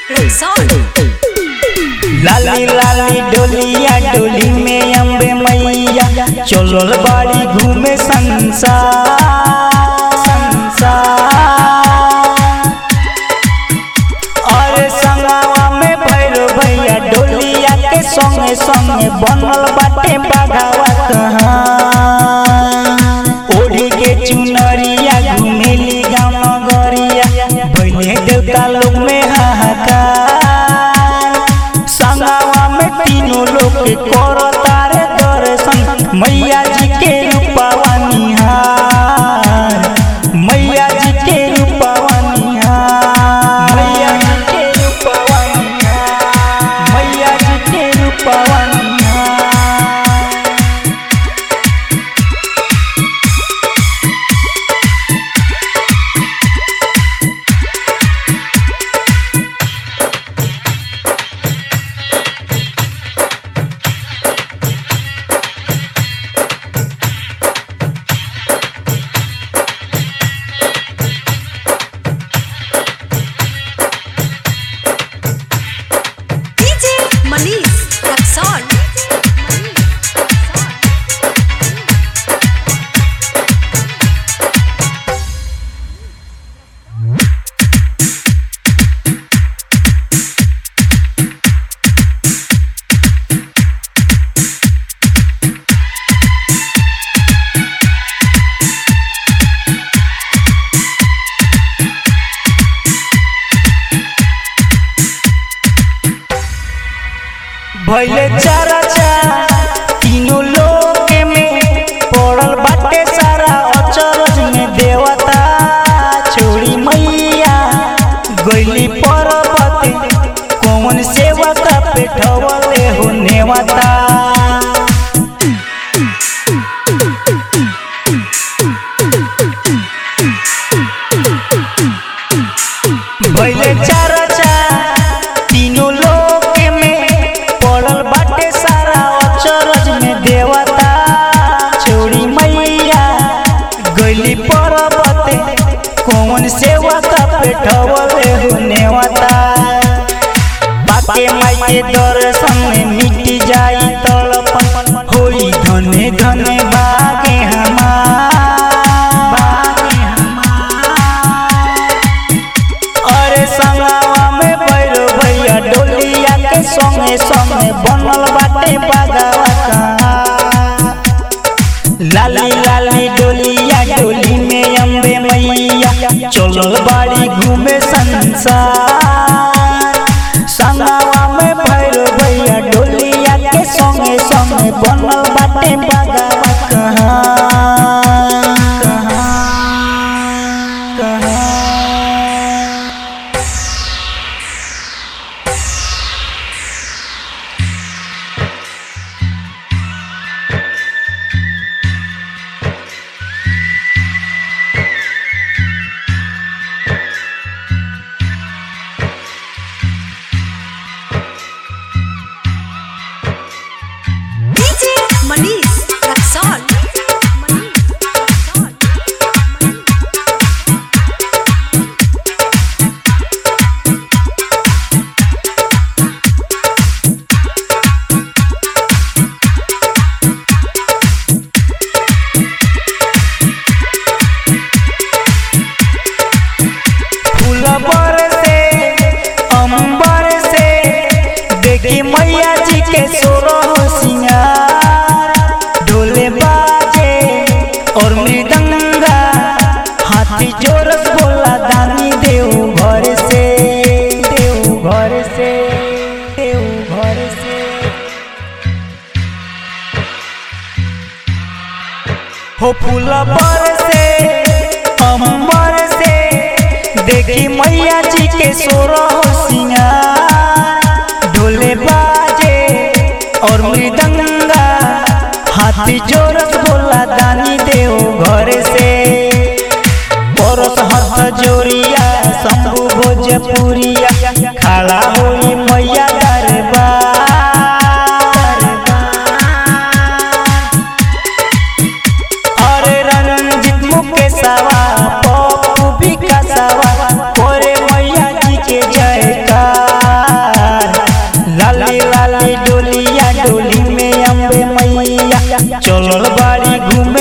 Resort. लाली लाली डोलिया डोली में अम्बे मैया चलल बाड़ी घूमे संसार संसार अरे संगवा में भैरो भैया डोलिया के संगे संगे बनल बाटे बाघावा कहाँ ओढ़ी के चुनरिया घुमेली गाँव नगरिया भैले देवता लोग में हाहाकार संगवा में तीनों लोग के करो तारे दर्शन मैया जी के रूपवा निहार मैया जी के रूपवा निहार मैया जी के रूपवा निहार मैया जी के रूपवा निहार DJ Manish Resort. भैले चरचा तीनों लोक में पड़ल बाटे सारा अचरज में देवता छोड़ी मैया गईली पर्वत कौन सेवक पे ठवले हो नेवता भैले चरचा तीनों लोक में पड़ल बाटे सारा अचरज में देवता छोड़ी मैया गईली पर्वत कौन सेवक पे ठवले हो नेवता बाके माई के दर्शन में मिट जाई तड़पन होई धने धने बागे हमार बागे हमार अरे संगवा में भैरो भैया डोलिया के संगे संगे बनल बाटे बागावा कहाँ लाली लाली डोलिया डोली में अम्बे मैया चलल बाड़ी घूमे संसार संगवा में भैरो भैया डोलिया के संगे संगे बनल बाटे बागावा कहाँ कहाँ कहाँ DJ Manish Resort. फूल बरसे अंबर से देखी मैया जी के सोरह सिंगार ढोले बाजे और मृदंगा हाथी जोरस बोला दानी देव घर से देव घर से देव घर से हो फूल बरसे अंबर से देखी मैया जी के सोरह सिंगार ढोले बाजे और मृदंगा हाथी जोरस बोला दानी देव घर से परस हाथ जोरिया शंभु भोजपुरिया खड़ा होई मैया दरबार अरे रणजीत मुकेशवा पप्पू विकासवा कोरे मैया जी के जयकार निकलल बाड़ी घूमे